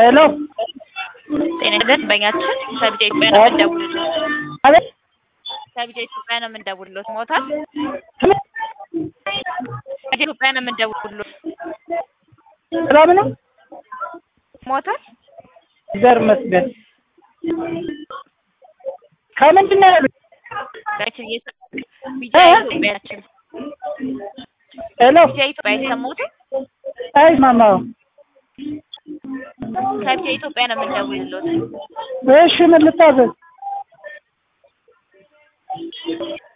ሄሎ ጤና ደንበኛችን ከቢጃ ኢትዮጵያ ነው የምንደውልሎት። አቤት ከቢጃ ኢትዮጵያ ነው የምንደውልሎት። ሞታል? ከቢጃ ኢትዮጵያ ነው የምንደውልሎት። ሰላም ነው? ሞታል? ዘር መስገድ ከምንድን ነው ያሉት? ቢጃ ቢጃ ኢትዮጵያ ናችን። ሄሎ ቢጃ ኢትዮጵያ አይሰሙትም? አይስማማም። ከቢጃ ኢትዮጵያ ነው የምንደውልሎት። እሺ ምን ልታዘዝ?